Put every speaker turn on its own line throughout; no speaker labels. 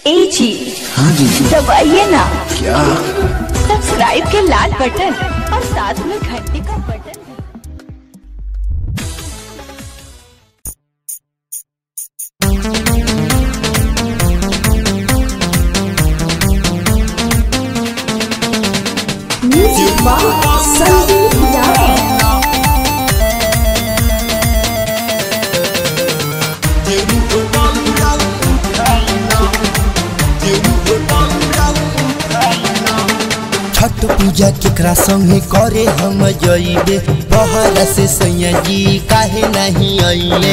ए जी
हाँ जी
दबाइए ना
क्या
सब्सक्राइब के लाल बटन और साथ में घंटी का button music by Sandeep Yadav
Chhath Puja केकरा संगे करे हम जइबे बहरा से सैया जी काहे नहीं अइले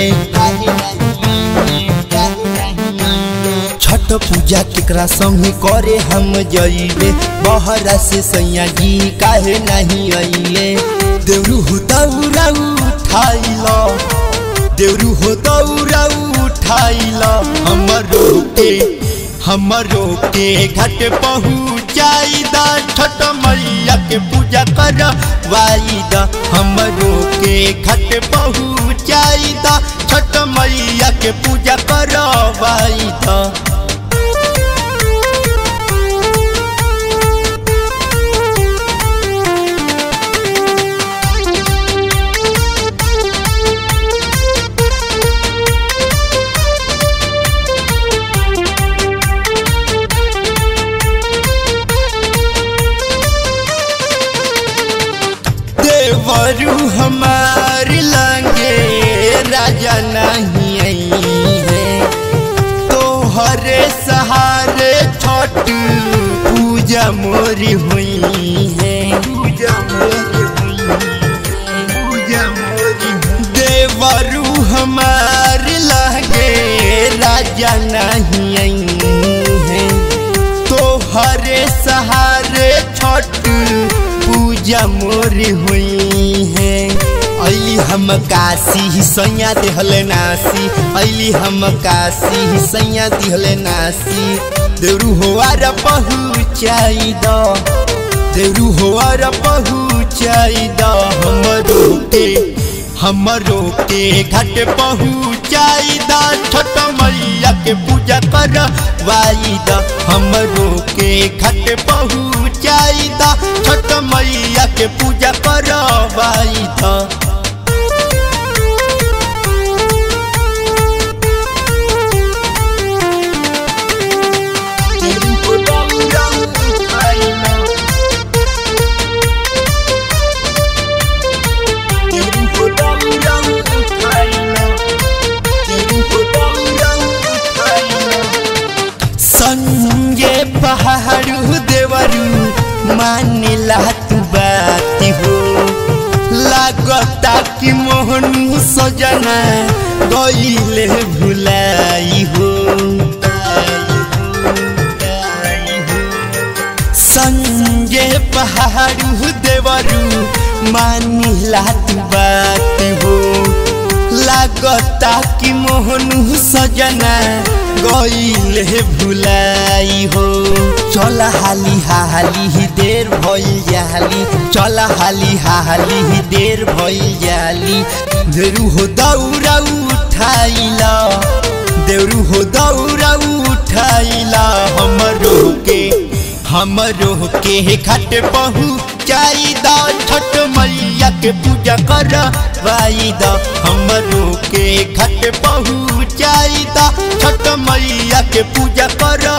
छठ पूजा केकरा संगे करे हम जइबे बहरा से सैया जी काहे नहीं अइले देवरू हो दौरा उठाइला देवरू हो दौरा उठाइला हमरो के हमरो के घाट पहुँचाई दा छठ मैया के पूजा कर वाईदा हमरो के घाट पहुँचाई दा छठ मैया के पूजा कर वाईदा देवरू हमार लंगे राजा नहीं आई है तोहरे सहारे छठ पूजा मोरी हुई है पूजा मोरी हुई पूजा मोरी देवरू हमार लगे राजा नहीं आई है तोहरे सहारे छठ पूजा मोरी हुई है अली हम काशी सैया दिहल नासी अली हम काशी सैया दिहल नासी देवरू होवार पहुँचाई द देवरू होवार पहुँचाई द हमरो के हमरो के घाट पहुँचाई द छोट मैया के पूजा कर वाई द हमरो के घाट पहुँचाई द छोट मैया के पूजा कर वाई द संगे पहाड़ू देवरू मानिला तू बात हो लागता कि मोहनू सजना गईले भुलाई हो संगे पहाड़ू देवरू मानिला तू बात हो लागता कि मोहनू सजना गईले भुलाई हो चल हाली हाली ही देर भइल जाली चल हाली हाली ही देर भइल जाली देरू हो दौरा उठाइला देवरू हो दौरा उठाइला हमरो के हमरो के घाट पहुँचाई दा छठ मैया के पूजा कर वाई दा हमरो के घाट पहुँचाई दा छठ मैया के पूजा कर